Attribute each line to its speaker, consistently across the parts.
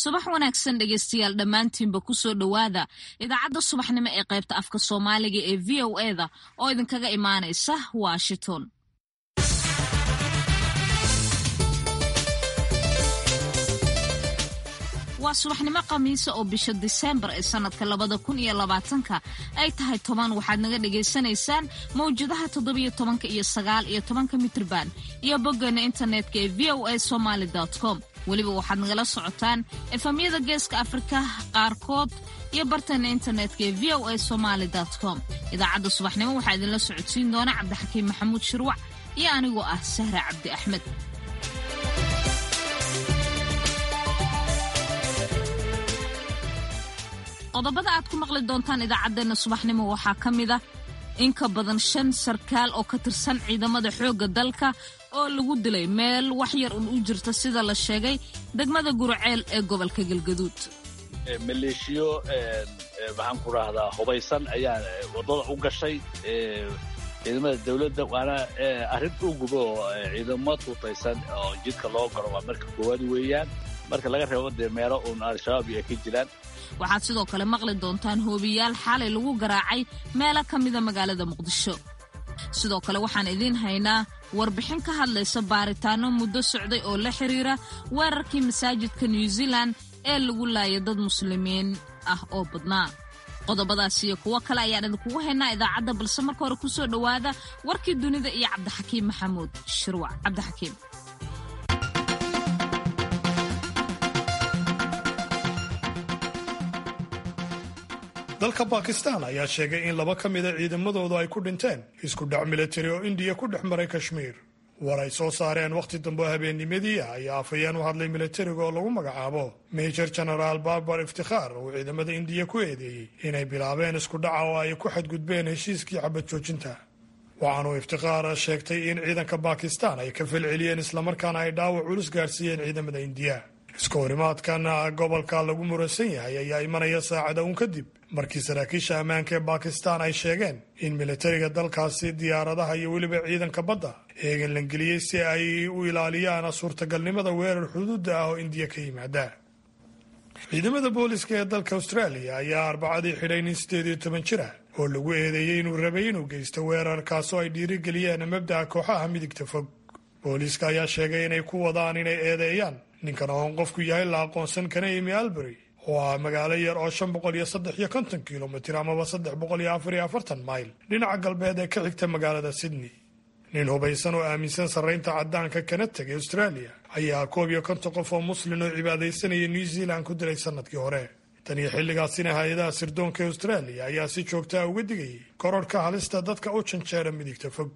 Speaker 1: subax wanaagsan dhegeystayaal dhammaantiinba kusoo dhowaada idaacadda subaxnimo ee qaybta afka soomaaliga ee v o eda oo idinkaga imaanaysa washington waa subaxnimo khamiisa oo bisha diseembar ee sannadka labada kun iyo labaatanka ay tahay toban waxaad naga dhagaysanaysaan mawjadaha toddobiyo tobanka iyo sagaal iyo tobanka mitrban iyo boggeena internetka ee v o a somaali com weliba waxaad nagala socotaan efamyada geeska afrika qaarkood iyo barteena internetka ee v o a somaali com idaacadda subaxnimo waxaa idinla socodsiin doona cabdixakiim maxamuud shirwac iyo anigoo ah sahra cabdi axmed qodobada aad ku maqli doontaan idaacaddeenna subaxnimo waxaa ka mid ah in ka badan shan sarkaal oo ka tirsan ciidamada xoogga dalka oo lagu dilay meel wax yar un u jirta sida la sheegay degmada guraceel ee gobolka galgaduud
Speaker 2: maleeshiyo maxaan ku rahdaa hubaysan ayaa waddada u gashay ciidamada dawladda waana arrin uguba oo ciidamo tuutaysan oo jidka loo galo waa marka koowaad weeyaan marka laga reebo dee meelo uun al-shabaab iyo ay ka jiraan
Speaker 1: waxaad sidoo kale maqli doontaan hoobiyaal xalay lagu garaacay meelo ka mida magaalada muqdisho sidoo kale waxaan idiin haynaa warbixin ka hadlaysa baaritaano muddo socday oo la xiriira weerarkii masaajidka new zealand ee lagu laayay dad muslimiin ah oo badnaa qodobadaas iyo kuwo kale ayaan idinkugu haynaa idaacadda balse marka hore kusoo dhowaada warkii dunida iyo cabdixakiim maxamuud shirwac cabdixakiim
Speaker 3: dalka bakistan ayaa sheegay in laba ka mida ciidamadoodu ay ku dhinteen isku dhac militari oo indiya ku dhex maray kashmiir war ay soo saareen wakhti dambe habeennimadii ah ayaa afhayeen u hadlay militariga oo lagu magacaabo major genaraal barbar iftikhaar uu ciidamada indiya ku eedeeyey inay bilaabeen isku dhaca oo ay ku xadgudbeen heshiiskii xabad joojinta waxaanuu iftikhaar sheegtay in ciidanka bakistan ay ka falceliyeen islamarkaana ay dhaawac culus gaarsiiyeen ciidamada indiya iska horimaadkan gobolka lagu muransan yahay ayaa imanaya saacada uun kadib markii saraakiisha ammaanka ee bakistan ay sheegeen in militariga dalkaasi diyaaradaha iyo weliba ciidanka badda eegan langeliyey si ay u ilaaliyaan suurtagalnimada weerar xuduudda ah oo indiya ka yimaada ciidamada booliska ee dalka australia ayaa arbacadii xidhay nin siddeed iyo toban jir ah oo lagu eedeeyey inuu rabay inuu geysto weerarkaasoo ay dhiirigeliyeen mabda'a kooxaha midigta fog booliiska ayaa sheegay inay ku wadaan inay eedeeyaan ninkan oon qofku yahay la aqoonsan kana imi albury oo ah magaalo yar oo shan boqol iyo saddex iyo konton kilomitir amaba saddex boqol iyo afar iyo afartan mayl dhinaca galbeed ee ka xigta magaalada sydney nin hubaysan oo aaminsan sarraynta caddaanka kana tegay australia ayaa koob iyo konton qof oo muslin oo cibaadaysanaya new zealand ku dilay sannadkii hore tan iyo xilligaasina hay-adaha sirdoonka ee australia ayaa si joogtaa uga digayay kororhka halista dadka u janjeera midigta fog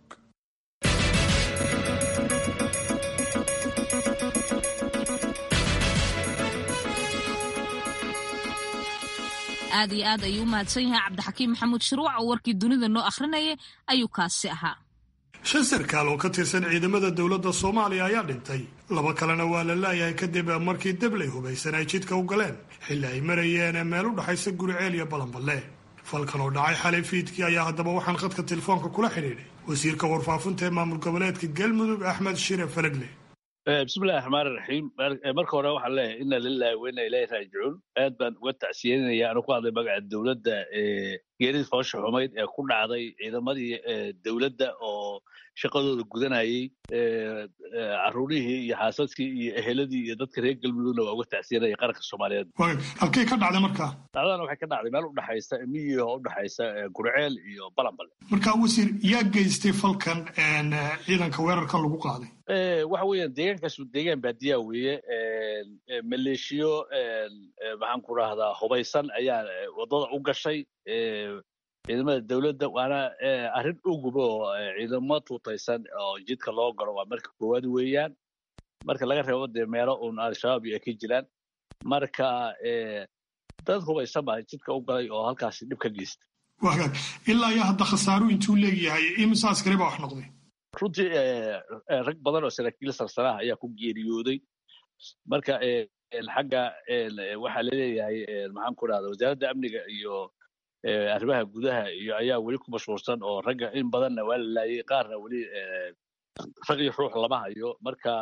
Speaker 1: aad iyo aad ayuu u mahadsan yahay cabdixakiim maxamuud shirwac oo warkii dunida noo akhrinayay ayuu kaasi ahaa
Speaker 3: shan sarkaal oo ka tirsan ciidamada dowladda soomaaliya ayaa dhintay laba kalena waa la laayahay kadib markii debley hubaysan ay jidka u galeen xilli ay marayeen meel u dhaxaysa guriceel iyo balanballe falkan oo dhacay xalay fiidkii ayaa haddaba waxaan khadka telefoonka kula xidhiidhay wasiirka warfaafinta ee maamul goboleedka galmudug axmed shire falagle
Speaker 2: bismillahi raxmaani raxiim marka hore waxaan leeyahay ina lilahi wa ina ilahi raajicuun aad baan uga tacsiyeynaya anu ku hadlay magaca dowladda geeridii foosha xumayd ee ku dhacday ciidamadii dowladda oo shaqadooda gudanayey caruurihii iyo xaasaskii iyo eheladii iyo dadka reer galmudugna waa uga tacsiyanaya qaranka soomaaliyeed
Speaker 3: halkay ka dhacday markaa
Speaker 2: dhacdana waxay ka dhacday meel udhexaysa miyiga oo udhexaysa gurceel iyo balanbale
Speaker 3: marka wasiir yaa geystay falkan ciidanka weerarkan lagu qaaday
Speaker 2: waxa weeyaan deegaankaasu deegaan baadiyaa weeye maleeshiyo maxaan ku rahdaa hubaysan ayaa waddada u gashay ciidamada dawladda waana arrin uguba oo ciidamo tuutaysan oo jidka loo galo waa marka koowaad weeyaan marka laga reebo dee meelo uun al-shabaab iyo ay ka jiraan marka dad hubaysan baa jidka u galay oo halkaasi dhib ka geysta
Speaker 3: wagaag ilaa iyo hadda khasaaru intuu leeyahay imise askari baa wax noqday
Speaker 2: runtii rag badan oo saraakiil sarsanaha ayaa ku geeriyooday marka xagga waxaa laleeyahay maxaan ku rahda wasaaradda amniga iyo arrimaha gudaha iyo ayaa weli ku mashhuursan oo ragga in badanna waa la laayay qaarna weli rag iyo ruux lama hayo marka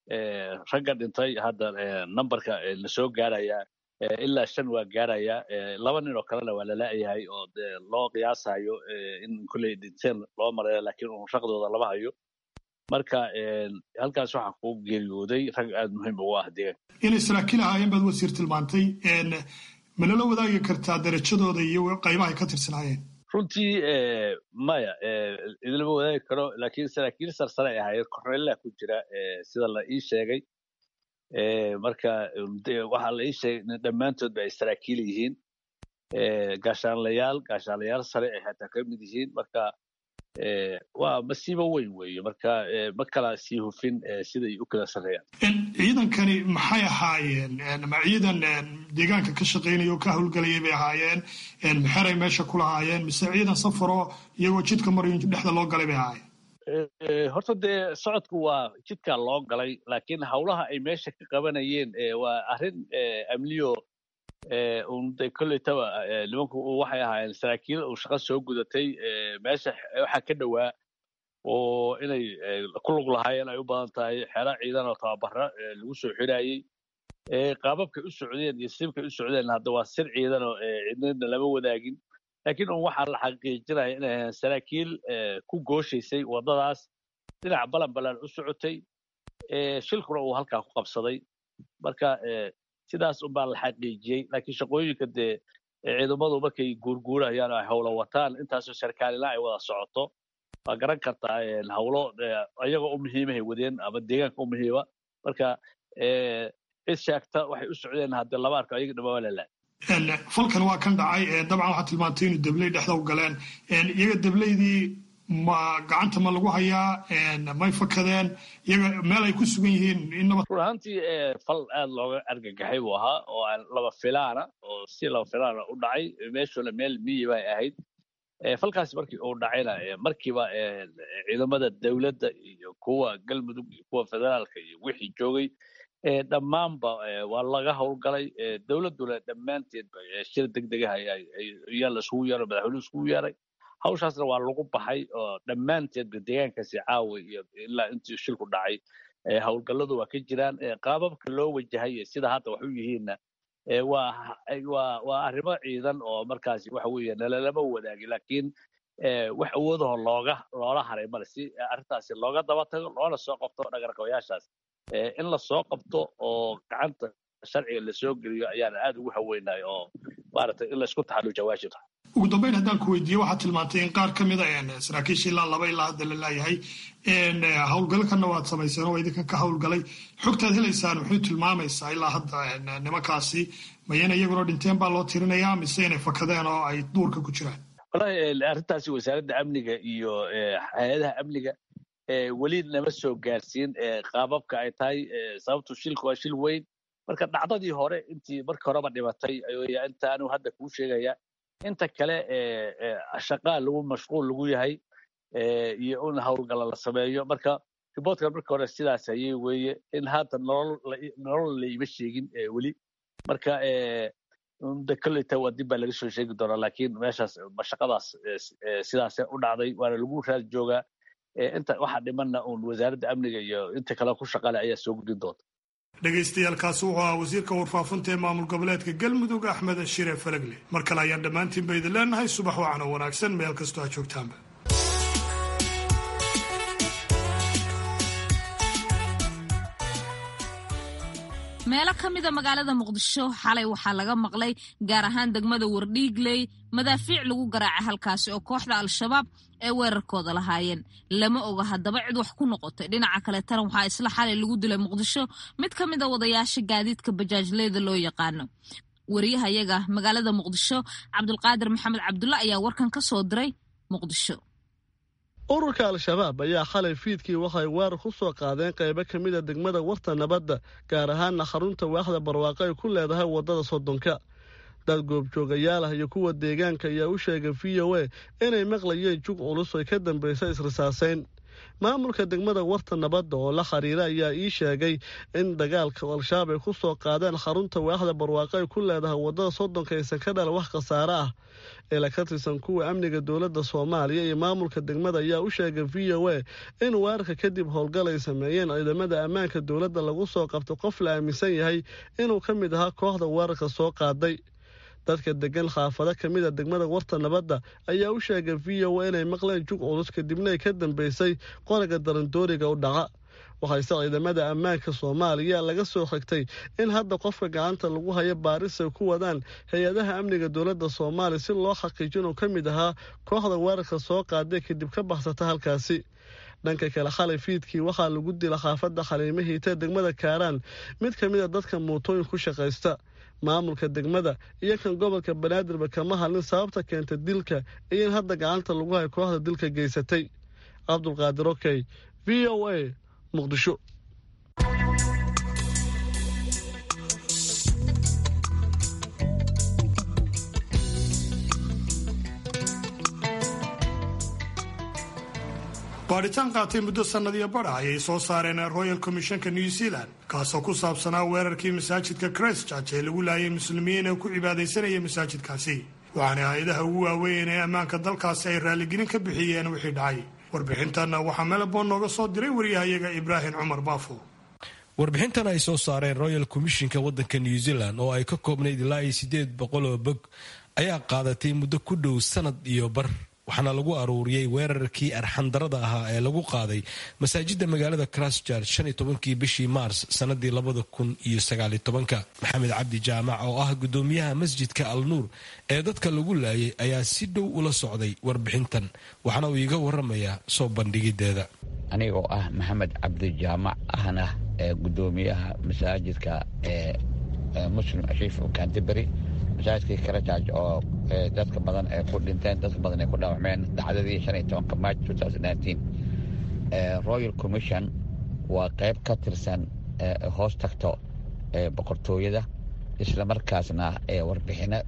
Speaker 2: ragga dhintay hadda numberka lasoo gaaraya ilaa shan waa gaaraya laba nin oo kalena waa lala'yahay oo de loo qiyaasayo in kolley dhinteen loo marayo laakiin un raqdooda lama hayo marka halkaas waxaa ku geeriyooday rag aada muhiim ugu ah deegaanka
Speaker 3: inay saraakiil ahaayeen baad wasiir tilmaantay ma nala wadaagi kartaa darajadooda iyo qaybahay ka tirsanaayeen
Speaker 2: runtii maya idinlama wadaagi karo laakiin saraakiil sarsare ay ahaayeen korneella ku jira sida la ii sheegay marka waxaa la ii sheegay in dhammaantoodba ay saraakiil yihiin gaashaanlayaal gaashaanlayaal sare ay xataa ka mid yihiin marka waa masiibo weyn weeye marka ma kala sii hufin siday u kala sarreeyaan
Speaker 3: ciidankani maxay ahaayeen ma ciidan deegaanka ka shaqaynaya oo ka howlgelayay bay ahaayeen maxeray meesha ku lahaayeen mise ciidan safaro iyagoo jidka maryo dhexda loo galay bay ahaayeen
Speaker 2: horta dee socodku waa jidkaa loo galay laakiin howlaha ay meesha ka qabanayeen waa arrin amniyo unde koleytaba nimanku waxay ahaayeen saraakiil uu shaqo soo gudatay meesha waxaa ka dhowaa oo inay ku lug lahaayeen ay u badan tahay xero ciidan oo tababara lagu soo xidhaayey qaababkay u socdeen iyo sibkay u socdeen hadda waa sir ciidan oo cidnidna lama wadaagin laakiin un waxaa la xaqiijinaya inay ahayn saraakiil ku gooshaysay waddadaas dhinac balan balan u socotay shilkuna uu halkaa ku qabsaday marka sidaas unbaa la xaqiijiyey laakiin shaqooyinka dee ciidamadu markay guurguurayaan ay howlo wataan intaasoo sarkaalina ay wada socoto waa garan kartaa howlo ayagoo u muhiimahay wadeen ama deegaanka u muhiima marka cid sheegta waxay u socdeen haddee laba arko ayaga dhama waa lalaay
Speaker 3: falkan waa kan dhacay dabcan waxaa tilmaantay inuu debley dhexda u galeen iyaga debleydii ma gacanta ma lagu hayaa may fakadeen iyaga meel ay ku sugan yihiin
Speaker 2: run ahaantii fal aad looga argagaxay buu ahaa oo aan laba filaana oo si laba filaana u dhacay meeshuna meel miyi bay ahayd falkaasi markii uu dhacayna markiiba ciidamada dowladda iyo kuwa galmudug iyo kuwa federaalka iyo wixii joogay dhammaanba waa laga howlgalay dowladduna dhammaanteedba shir degdegaha ayaa laisugu yeero madaxweynuhu isugu yeeray hawshaasna waa lagu baxay oo dhammaanteedba deegaankaasi caawa iyo ilaa intii shilku dhacay howlgalladu waa ka jiraan qaababka loo wajahay sida hadda wax u yihiinna waa arrimo ciidan oo markaasi waxa weeye nalalama wadaagi laakiin wax awoodaho looga loola haray male si arrintaasi looga daba tago loona soo qabto dhagarqabayaashaas in la soo qabto oo gacanta sharciga lasoo geliyo ayaana aad ugu haweynahay oo maaragtay in laysku taxalluja waajib tahay
Speaker 3: ugu dambeyn haddaan ku weydiiye waxaad tilmaantay in qaar ka mida saraakiisha ilaa laba ilaa hadda la laayahay howlgalkanna waad samayseen oo idinkan ka howlgalay xogtaad helaysaan muxuu tilmaamaysaa ilaa hadda nimankaasi mayana iyaguna dhinteen baa loo tirinayaa mise inay fakadeen oo ay duurka ku jiraan
Speaker 2: wallahi arrintaasi wasaaradda amniga iyo hay-adaha amniga weli nama soo gaarsiin qaababka ay tahay sababtu shilku waa shil weyn marka dhacdadii hore intii marka horeba dhimatay inta anigu hadda kuu sheegaya inta kale shaqaa lagu mashquul lagu yahay iyo in howlgalla la sameeyo marka riboortkan marka hore sidaas ayay weeye in hadda nolol laima sheegin weli marka de kolleyta waa dib baa laga soo sheegi doonaa laakiin meeshaas mashaqadaas sidaas u dhacday waana lagu raad joogaa inta waxa dhimanna uun wasaaradda amniga iyo inta kale ku shaqale ayaa soo gudin doonta
Speaker 3: dhegaystayaaalkaasi wuxuu ahaa wasiirka warfaafinta ee maamul goboleedka galmudug axmed shire falagle mar kale ayaan dhammaantiinba idin leenahay subax wacan oo wanaagsan meel kastoo aad joogtaanba
Speaker 1: meelo ka mida magaalada muqdisho xalay waxaa laga maqlay gaar ahaan degmada wardhiigley madaafiic lagu garaacay halkaasi oo kooxda al-shabaab ay weerarkooda lahaayeen lama oga haddaba cid wax ku noqotay dhinaca kale tan waxaa isla xalay lagu dilay muqdisho mid ka mid a wadayaasha gaadiidka bajaajleyda loo yaqaano wariyahayaga magaalada muqdisho cabdulqaadir maxamed cabdulla ayaa warkan ka soo diray muqdisho
Speaker 4: ururka al-shabaab ayaa xalay fiidkii waxay weerar ku soo qaadeen qaybo ka mid a degmada warta nabadda gaar ahaanna xarunta waaxda barwaaqo ay ku leedahay waddada soddonka dad goobjoogayaal ah iyo kuwa deegaanka ayaa u sheegay v o a inay maqlayeen jug culus ay ka dambaysa israsaasayn maamulka degmada warta nabadda oo la xiriira ayaa ii sheegay in dagaalka al-shabaab ay ku soo qaadeen xarunta waaxda barwaaqo ay ku leedahay waddada soddonka aysan ka dhala wax khasaare ah ila ka tirsan kuwa amniga dowladda soomaaliya iyo maamulka degmada ayaa u sheegay v o a in weerarka kadib howlgal ay sameeyeen ciidamada ammaanka dowladda lagu soo qabto qof la aaminsan yahay inuu ka mid ahaa kooxda weerarka soo qaaday dadka degan xaafado ka mid a degmada warta nabadda ayaa u sheegay v o a inay maqleen jug culus kadibna ay ka dambeysay qoriga darandooriga u dhaca waxayse ciidamada ammaanka soomaaliya laga soo xigtay in hadda qofka gacanta lagu hayo baaris ay ku wadaan hay-adaha amniga dowladda soomaaliya si loo xaqiijo inuu ka mid ahaa kooxda weerarka soo qaaday kadib ka baxsata halkaasi dhanka kale xalay fiidkii waxaa lagu dila xaafadda xaliimo hiita degmada kaaraan mid ka mid a dadka muutooyin ku shaqaysta maamulka degmada iyo kan gobolka banaadirba kama hadlin sababta keenta dilka iyo in hadda gacanta lagu hayo kooxda dilka geysatay cabdulqaadir okey v o a muqdisho
Speaker 3: baadhitaan qaatay muddo sannadiyo badha ayay soo saareen royal commissionka new zealand kaasoo ku saabsanaa weerarkii masaajidka christchurch ee lagu laayay muslimiin ee ku cibaadaysanaya masaajidkaasi waxaana hay-adaha ugu waaweyn ee ammaanka dalkaasi ay raalligelin ka bixiyeen wixii dhacay warbixintanna waxaa melbourne nooga soo diray waryahayaga ibraahim cumar baafo
Speaker 5: warbixintan ay soo saareen royal commissionka waddanka new zealand oo ay ka koobnayd ilaa iyo siddeed boqol oo bog ayaa qaadatay muddo ku dhow sanad iyo bar waxaana lagu aruuriyey weerarkii arxandarada ahaa ee lagu qaaday masaajidda magaalada christchurch shan iyo tobankii bishii maars sanadii labada kun iyo sagaaliyo tobanka maxamed cabdi jaamac oo ah guddoomiyaha masjidka al nuur ee dadka lagu laayay ayaa si dhow ula socday warbixintan waxaana uu iiga waramayaa soo bandhigideeda
Speaker 6: anigoo ah maxamed cabdi jaamac ahna ee guddoomiyaha masaajidka ee muslim ashiif canterbury masaajidkii karajaj oo dadka badan ay ku dhinteen dadka badan ay ku dhaawacmeen dhacdadii shan iyo tobanka march royal commission waa qayb ka tirsan hoos tagto boqortooyada islamarkaasna warbixino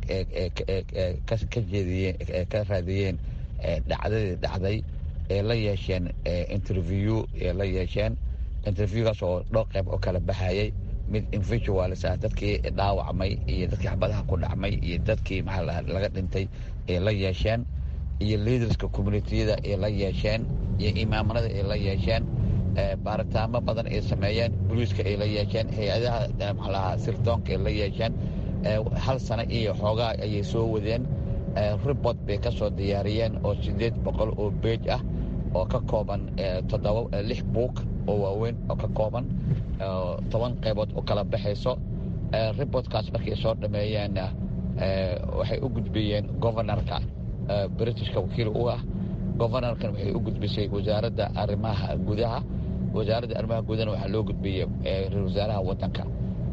Speaker 6: ka jeediyeen ka raadiyeen dhacdadii dhacday ee la yeesheen interview ee la yeesheen interviewgaas oo dhowr qayb oo kala baxayay mid individuals ah dadkii dhaawacmay iyo dadkii xabadaha ku dhacmay iyo dadkii maxaa laga dhintay ee la yeesheen iyo leaderska communitiyada ee la yeesheen iyo imaamanada ay la yeesheen baaritaamo badan ay sameeyeen boliiska ay la yeesheen hay-adaha maxaalaha sirdoonka ay la yeesheen hal sano iyo xoogaa ayay soo wadeen report bay ka soo diyaariyeen oo siddeed boqol oo beej ah oo ka kooban toddoba lix buug oo waaweyn oo ka kooban toban qaybood oo kala baxayso reportkaas markay soo dhameeyeenna waxay u gudbiyeen governorka britishka wakiil u ah governorkan waxay u gudbisay wasaaradda arrimaha gudaha wasaaradda arrimaha gudahana waxaa loo gudbiyey ra-isul wasaaraha waddanka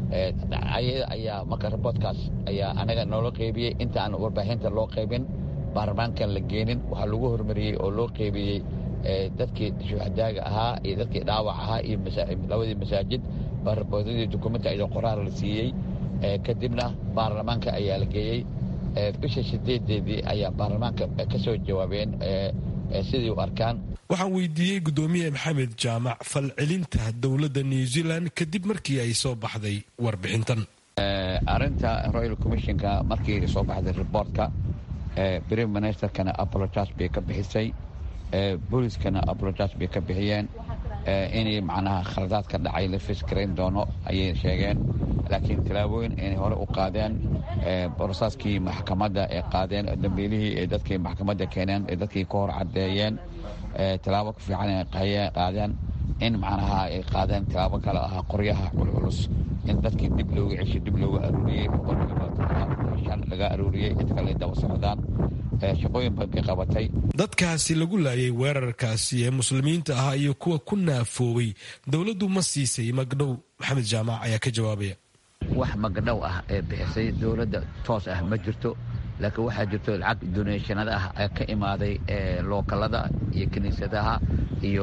Speaker 6: ayada ayaa marka reportkaas ayaa anaga noola qeybiyey intaan warbaahinta loo qaybin baarlamaankan la geenin waxaa lagu hormariyey oo loo qeybiyey dadkii shuhadaaga ahaa iyo dadkii dhaawac ahaa iyo labadii masaajid baa raboodadii dukumenti ayadoo qoraar la siiyey kadibna baarlamaanka ayaa la geeyey bisha sideedeedii ayaa baarlamaanka ka soo jawaabeen sidii u arkaan
Speaker 5: waxaan weydiiyey guddoomiye maxamed jaamac falcelinta dowladda new zealand kadib markii ay soo baxday warbixintan
Speaker 6: arinta royal commissionka markii soo baxday reportka prime ministerkana apologas bay ka bixisay booliiskana apologas bay ka bixiyeen inay macnaha khaladaad ka dhacay la fiskarayn doono ayay sheegeen laakiin tallaabooyin inay hore u qaadeen borosaaskii maxkamadda ee qaadeen dambiilihii ee dadkii maxkamadda keeneen ee dadkii ka hor caddeeyeen tallaabo ku fiican ay qaadeen in macnaha ay qaadeen tallaabo kale ahaa qoryaha culculus in dadkii dib looga ceshay dib looga aruuriyey boqolkiiba laga aruuriyey cid kale daba socdaan shaqooyin badan bay qabatay
Speaker 5: dadkaasi lagu laayay weerarkaasi ee muslimiinta ahaa iyo kuwa ku naafoobay dowladdu ma siisay magdhow maxamed jaamac ayaa ka jawaabaya
Speaker 6: wax magdhow ah ee bixisay dowladda toos ah ma jirto laakiin waxaa jirto lacag doneeshanada ah ee ka imaaday lookalada iyo kiniisadaha iyo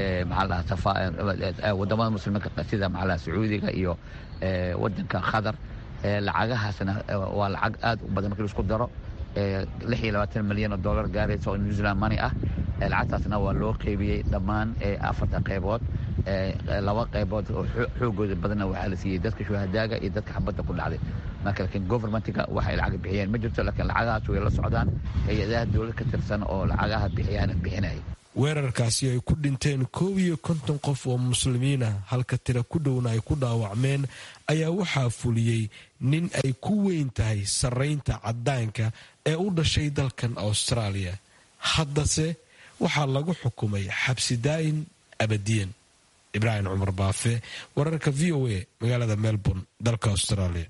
Speaker 6: maxaa wadamada muslimiinka sida maxaa sacuudiga iyo wadanka qatar lacagahaasna waa lacag aad u badan markii laisku daro lix iyo labaatan milyan oo dollar gaaraysa oo new zealand money ah lacagtaasna waa loo qeybiyey dhammaan afarta qaybood laba qaybood oo xoogooda badanna waxaa la siiyey dadka shuhadaaga iyo dadka xabadda ku dhacday marka laakiin governmentiga waxay lacag bixiyeen ma jirto laakiin lacagahaas way la socdaan hay-adaha dowlad ka tirsan oo lacagaha bixiyaan bixinaya
Speaker 5: weerarkaasi ay ku dhinteen koob iyo konton qof oo muslimiina halka tira ku dhowna ay ku dhaawacmeen ayaa waxaa fuliyey nin ay ku weyn tahay sarraynta caddaanka ee u dhashay dalkan austraaliya haddase waxaa lagu xukumay xabsi daa'in abadiyan ibraahim cumar baafe wararka v o a magaalada melbourne dalka australia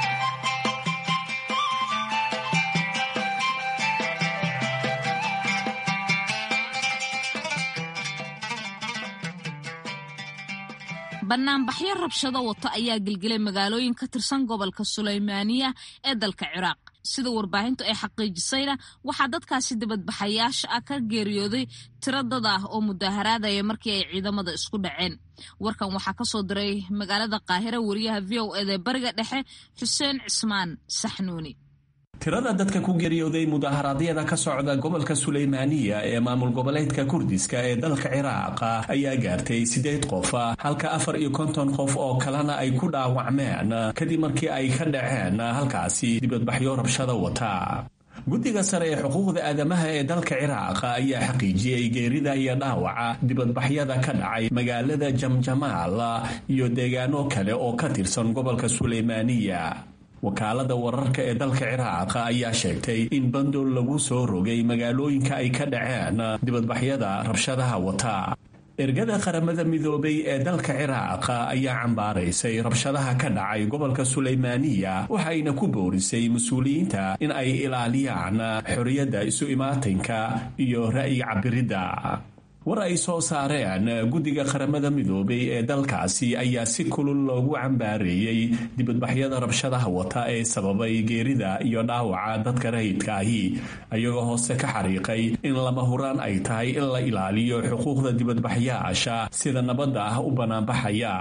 Speaker 1: banaanbaxyo rabshado wato ayaa gelgelay magaalooyin ka tirsan gobolka sulaymaaniya ee dalka ciraaq sida warbaahintu ay xaqiijisayna waxaa dadkaasi dibadbaxayaasha ah ka geeriyooday tiro dad ah oo mudaaharaadaya markii ay ciidamada isku dhaceen warkan waxaa ka soo diray magaalada qaahira wariyaha v o eda bariga dhexe xuseen cismaan saxnuuni
Speaker 7: tirada dadka ku geeriyooday mudaharaadyada ka socda gobolka suleymaaniya ee maamul goboleedka kurdiska ee dalka ciraaqa ayaa gaartay siddeed qof halka afar iyo konton qof oo kalena ay ku dhaawacmeen kadib markii ay ka dhaceen halkaasi dibadbaxyo rabshada wata guddiga sare ee xuquuqda aadamaha ee dalka ciraaq ayaa xaqiijiyey geerida iyo dhaawaca dibadbaxyada ka dhacay magaalada jamjamaal iyo deegaano kale oo ka tirsan gobolka suleymaaniya wakaalada wararka ee dalka ciraaq ayaa sheegtay in bandool lagu soo rogay magaalooyinka ay ka dhaceen dibadbaxyada rabshadaha wata ergada qaramada midoobay ee dalka ciraaq ayaa cambaaraysay rabshadaha ka dhacay gobolka suleymaaniya waxayna ku boorisay mas-uuliyiinta in ay ilaaliyaan xorriyadda isu imaatinka iyo ra'yi cabiridda war ay soo saareen guddiga qaramada midoobay ee dalkaasi ayaa si kulul loogu cambaareeyey dibadbaxyada rabshadaha wata ee sababay geerida iyo dhaawaca dadka rayidka ahi ayagoo hoose ka xariiqay in lama huraan ay tahay in la ilaaliyo xuquuqda dibadbaxyaasha sida nabadda ah u bannaanbaxaya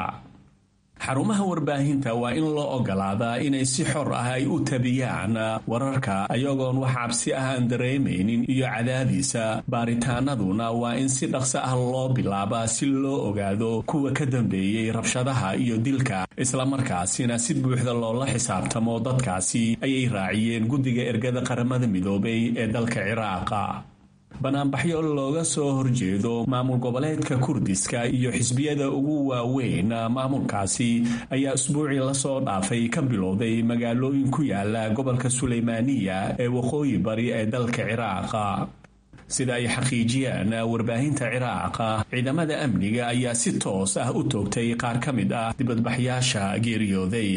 Speaker 7: xarumaha warbaahinta waa in loo ogolaadaa inay si xor ah ay u tabiyaan wararka ayagoon wax cabsi ah aan dareemaynin iyo cadaadiisa baaritaanaduna waa in si dhaqso ah loo bilaabaa si loo ogaado kuwa ka dambeeyey rabshadaha iyo dilka islamarkaasina si buuxda loola xisaabtamo dadkaasi ayay raaciyeen guddiga ergada qaramada midoobay ee dalka ciraaqa banaanbaxyo looga soo horjeedo maamul goboleedka kurdiska iyo xisbiyada ugu waaweyn maamulkaasi ayaa isbuucii lasoo dhaafay ka bilowday magaalooyin ku yaala gobolka suleymaaniya ee waqooyi bari ee dalka ciraaqa sida ay xaqiijiyeen warbaahinta ciraaqa ciidamada amniga ayaa si toos ah u toogtay qaar ka mid ah dibadbaxyaasha geeriyooday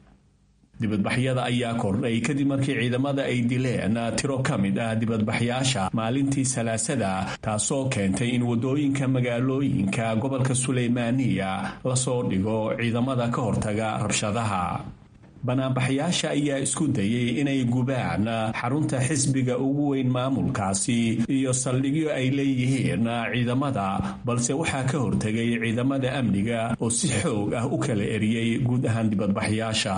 Speaker 7: dibadbaxyada ayaa kordhay kadib markii ciidamada ay dileen tiro ka mid ah dibadbaxyaasha maalintii salaasada taasoo keentay in waddooyinka magaalooyinka gobolka suleymaaniya lasoo dhigo ciidamada ka hortaga rabshadaha banaanbaxyaasha ayaa isku dayay inay gubaan xarunta xisbiga ugu weyn maamulkaasi iyo saldhigyo ay leeyihiin ciidamada balse waxaa ka hortegay ciidamada amniga oo si xoog ah u kala eriyey guud ahaan dibadbaxyaasha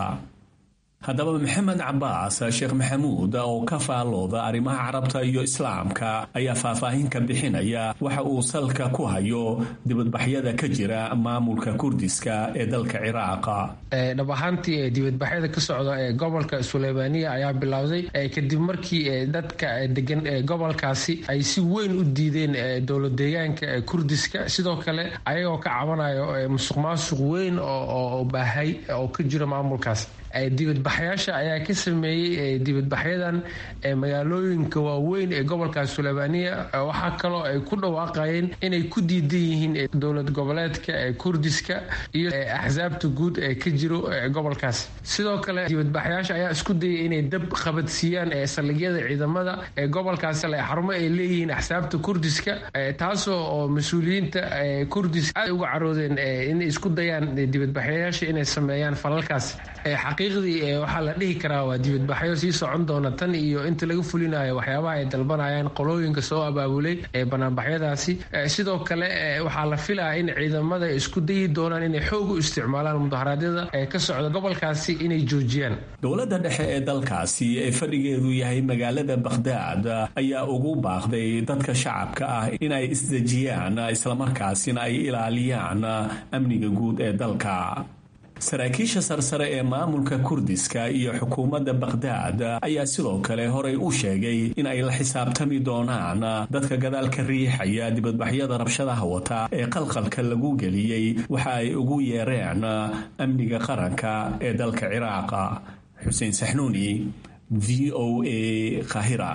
Speaker 7: haddaba maxamed cabaas sheekh maxamuud oo ka faalooda arrimaha carabta iyo islaamka ayaa faahfaahin ka bixinaya waxa uu salka ku hayo dibadbaxyada ka jira maamulka kurdiska ee dalka ciraaqa
Speaker 8: dhab ahaantii dibadbaxyada ka socda ee gobolka suleymaaniya ayaa bilowday kadib markii dadka degan gobolkaasi ay si weyn u diideen dowlad deegaanka kurdiska sidoo kale ayagoo ka cabanayo musuq maasuq weyn oo baahay oo ka jira maamulkaas dibadbaxyaasha ayaa ka sameeyey dibadbaxyadan magaalooyinka waaweyn ee gobolka suleymaaniya waxaa kaloo ay ku dhawaaqayeen inay ku diidan yihiin dowlad goboleedka kurdiska iyo axsaabta guud ee ka jiro gobolkaas sidoo kale dibadbaxyaasha ayaa isku dayay inay dab qabadsiiyaan saldhigyada ciidamada ee gobolkaas xarumo ay leeyihiin axsaabta kurdiska taasoo oo mas-uuliyiinta kurdiska aad uga caroodeen inay isku dayaan dibadbaxyayaasha inay sameeyaan falalkaas xaqiiqdii waxaa la dhihi karaa waa dibadbaxyo sii socon doona tan iyo inta laga fulinayo waxyaabaha ay dalbanayaan qolooyinka soo abaabulay ee banaanbaxyadaasi sidoo kale waxaa la filaya in ciidamada isku dayi doonaan inay xoog u isticmaalaan mudaharaadyada ee ka socda gobolkaasi inay joojiyaan
Speaker 7: dowladda dhexe ee dalkaasi ee fadhigeedu yahay magaalada bakhdaad ayaa ugu baaqday dadka shacabka ah inay isdejiyaan islamarkaasina ay ilaaliyaan amniga guud ee dalka saraakiisha sarsare ee maamulka kurdiska iyo xukuumadda bakhdaad ayaa sidoo kale horay u sheegay in ay la xisaabtami doonaan dadka gadaal ka riixaya dibadbaxyada rabshadaha wata ee qalqalka lagu geliyey waxa ay ugu yeereen amniga qaranka ee dalka ciraaqa xuseen saxnuuni v o a kahira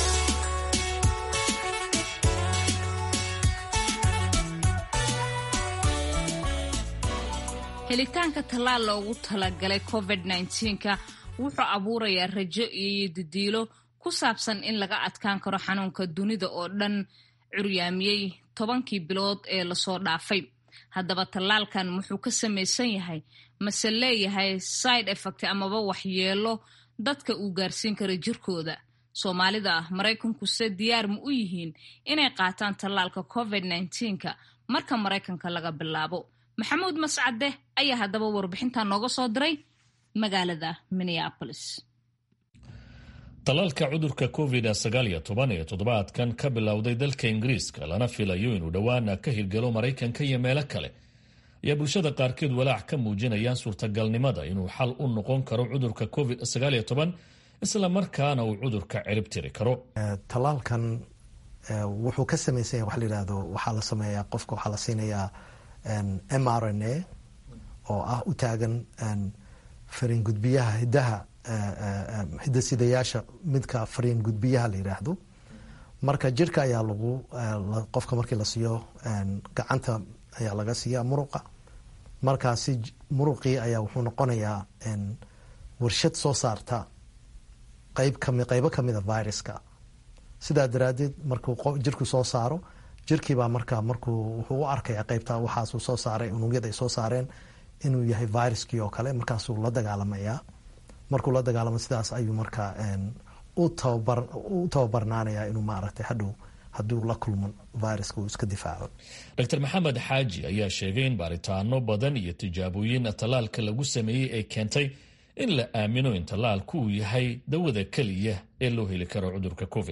Speaker 1: helitaanka tallaal loogu talagalay covid nka wuxuu abuurayaa rajo iyo didiilo ku saabsan in laga adkaan karo xanuunka dunida oo dhan curyaamiyey tobankii bilood ee lasoo dhaafay haddaba tallaalkan muxuu ka samaysan yahay mase leeyahay side effect amaba waxyeelo dadka uu gaarsiin kara jirkooda soomaalida ah maraykankuse diyaar ma u yihiin inay qaataan tallaalka covid nka marka maraykanka laga bilaabo maxamuud mascade ayaa haddaba warbixintan nooga soo diray magaalada minneapolis
Speaker 9: tallaalka cudurka covid sagaaliyo toban ee toddobaadkan ka bilowday dalka ingiriiska lana filayo inuu dhowaana ka hirgalo maraykanka iyo meelo kale ayaa bulshada qaarkeed walaac ka muujinayaan suurtagalnimada inuu xal u noqon karo cudurka covid sagaaliyo toban isla markaana uu cudurka cirib tiri karo
Speaker 10: tallaalkan wuxuu ka samaysan yahay waxa la yidhahdo waxaa la sameeyaa qofka waxaa la siinayaa m r n a oo ah u taagan fariin gudbiyaha hidaha hidasidayaasha midka fariin gudbiyaha la yidhaahdo marka jirka ayaa lagu qofka markii la siiyo gacanta ayaa laga siiya muruqa markaasi muruqii ayaa wuxuu noqonayaa warshad soo saarta qayb kami qaybo kamida viruska sidaa daraadeed markuu jirku soo saaro jirkiibaa marka markuu wuxuu u arkaya qaybta waxaasuu soo saaray unugyada ay soo saareen inuu yahay viruskii oo kale markaasuu la dagaalamaya markuu la dagaalamo sidaas ayuu marka u tababarnaanaya inuu maaragtay hadhow hadduu la kulmo viruska uu iska difaaco
Speaker 9: dr maxamed xaaji ayaa sheegay in baaritaano badan iyo tijaabooyin tallaalka lagu sameeyey ay keentay in la aamino in tallaalku uu yahay dawada keliya ee loo heli karo cudurka covid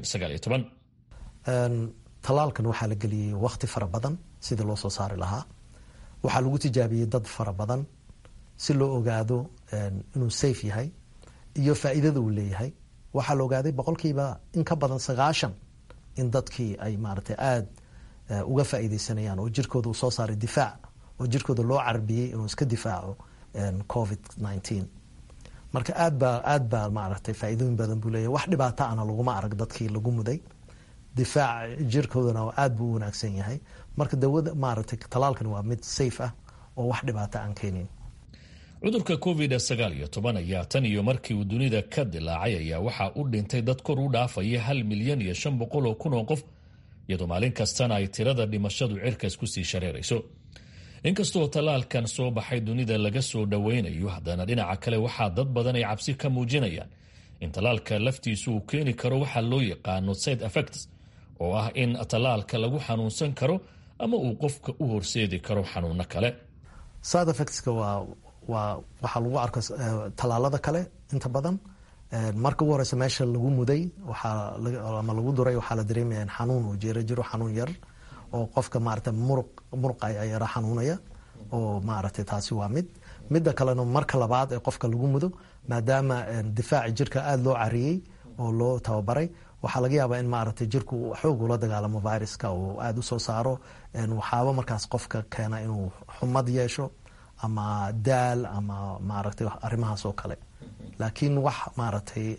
Speaker 10: tallaalkan waxaa la geliyey waqti fara badan sidii loo soo saari lahaa waxaa lagu tijaabiyey dad fara badan si loo ogaado inuu safe yahay iyo faa'iidada uu leeyahay waxaa la ogaaday boqolkiiba in ka badan sagaashan in dadkii ay maaragtay aada uga faa'iideysanayaan oo jirkooda uu soo saaray difaac oo jirkooda loo carbiyey inuu iska difaaco covid nineteen marka aad baa aad baa maaragtay faa'iidooyin badan buu leeyahay wax dhibaata ana laguma arag dadkii lagu muday difaac jirkoodana aad buu u wanaagsan yahay marka dawada maaragtay talaalkan waa mid safe ah oo wax dhibaata aan keenin
Speaker 9: cudurka covid sagaal iyo toban ayaa tan iyo markii uu dunida ka dilaacay ayaa waxaa u dhintay dad kor u dhaafaya hal milyan iyo shan boqol oo kun oo qof iyadoo maalin kastana ay tirada dhimashadu cirkas kusii shareerayso inkastoo tallaalkan soo baxay dunida laga soo dhoweynayo haddana dhinaca kale waxaa dad badan ay cabsi ka muujinayaan in tallaalka laftiisu uu keeni karo waxaa loo yaqaano side effects oo ah in tallaalka lagu xanuunsan karo ama uu qofka u horseedi karo xanuuno kale
Speaker 10: side effectska waa waa waxaa lagu arka tallaalada kale inta badan marka ugu horeysa meesha lagu muday waxaa ama lagu duray waxaa la dareemaya in xanuun uu jiro jiro xanuun yar oo qofka maarata muruq muruq ayaa yara xanuunaya oo maaragtay taasi waa mid midda kalena marka labaad ee qofka lagu mudo maadaama difaaci jirka aada loo cariyey oo loo tababaray waxaa laga yaabaa in maaragtay jirku xoog ula dagaalamo viruska oo aada usoo saaro waxaaba markaas qofka keena inuu xumad yeesho ama daal ama maaragtay arrimahaas oo kale laakiin wax maaragtay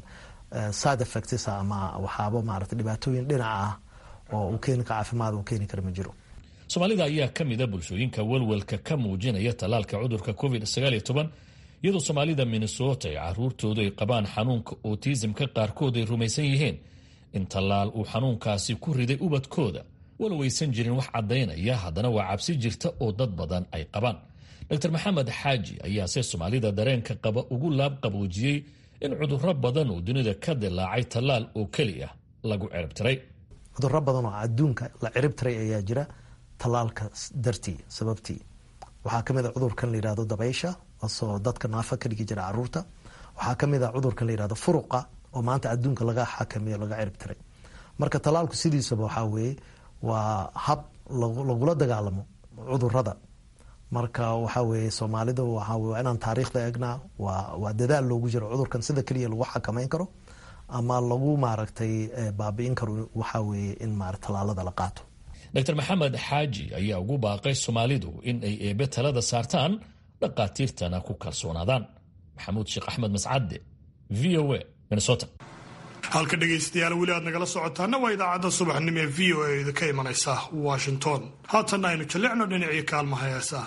Speaker 10: side effects ama waxaaba maaragtay dhibaatooyin dhinaca ah oo uu keeni ka caafimaad uu keeni kara ma jiro
Speaker 9: soomaalida ayaa ka mida bulshooyinka walwalka ka muujinaya tallaalka cudurka covid sagaal iyo toban iyadoo soomaalida minnesota ee caruurtoodu ay qabaan xanuunka otisimka qaarkood ay rumaysan yihiin in tallaal uu xanuunkaasi ku riday ubadkooda walow aysan jirin wax caddaynaya haddana waa cabsi jirta oo dad badan ay qabaan dr maxamed xaaji ayaase soomaalida dareenka qaba ugu laab qaboojiyey in cudurro badan oo dunida ka dilaacay tallaal oo keliya lagu ciribtiray
Speaker 10: cudurro badan oo adduunka la cirib tiray ayaa jira tallaalka dartii sababtii waxaa kamid a cudurkan la yihahdo dabaysha asoo dadka naafa ka dhigi jira caruurta waxaa kamid a cudurkan la yihahdo furuqa oo maanta adduunka laga xakameeyo laga cirib tiray marka tallaalku sidiisaba waxaa weeye waa hab lagula dagaalamo cudurada marka waxaa weeye soomaalida waxaa waa inaan taariikhda eegnaa waa waa dadaal loogu jiro cudurkan sida keliya lagu xakameyn karo ama lagu maaragtay baabi'in karo waxaa weeye in maara tallaalada la qaato
Speaker 9: dr maxamed xaaji ayaa ugu baaqay soomaalidu in ay eebe talada saartaan dhaqaatiirtana ku kalsoonaadaan maxamuud sheekh axmed mascadde v o a minnesota
Speaker 3: halka dhegaystayaal weli aad nagala socotaana waa idaacadda subaxnimo ee v o a idinka imanaysa washington haatanna aynu jallicno dhinacii kaalmaha heesaha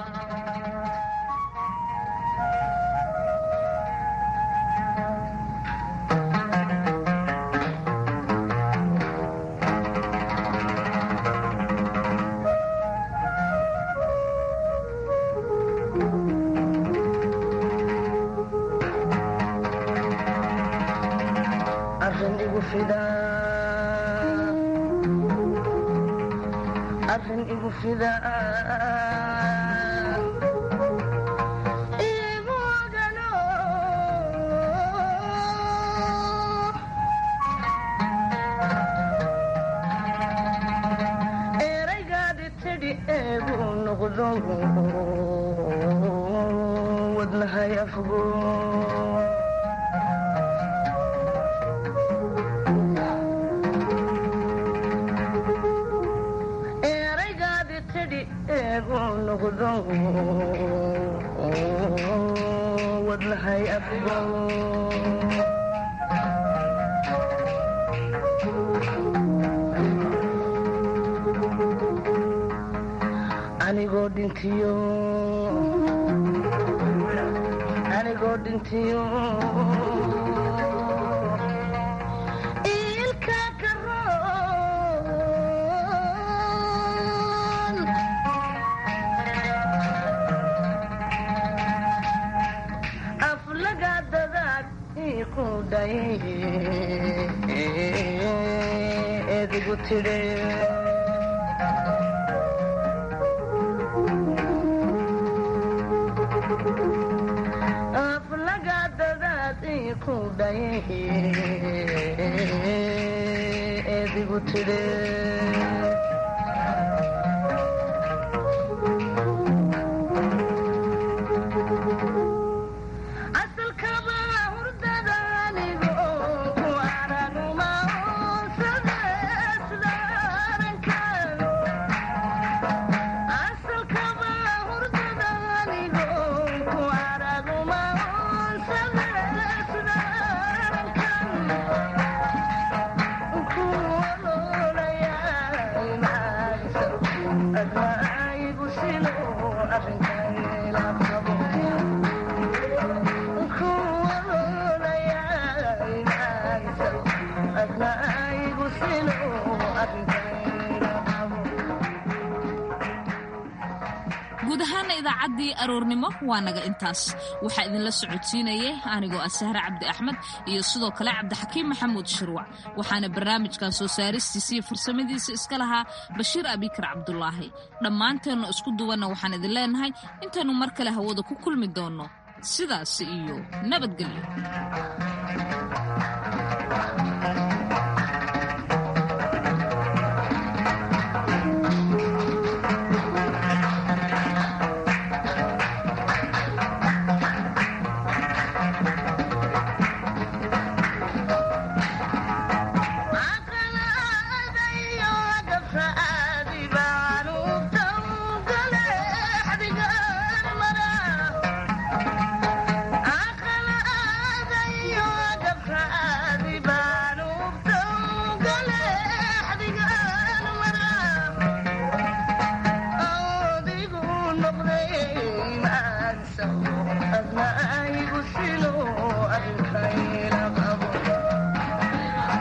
Speaker 1: guud ahaana idaacaddii aroornimo waa naga intaas waxaa idinla socodsiinayay anigoo ah sahre cabdi axmed iyo sidoo kale cabdixakiim maxamuud shirwac waxaana barnaamijkan soo saaristiisa iyo farsamadiisa iska lahaa bashiir abikar cabdulaahi dhammaanteennu isku duwanna waxaan idin leenahay intaannu mar kale hawada ku kulmi doonno sidaas iyo nabadgelyo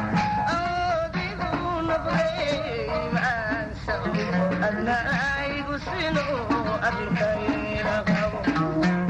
Speaker 11: adna aygu arusino abirkayna qabo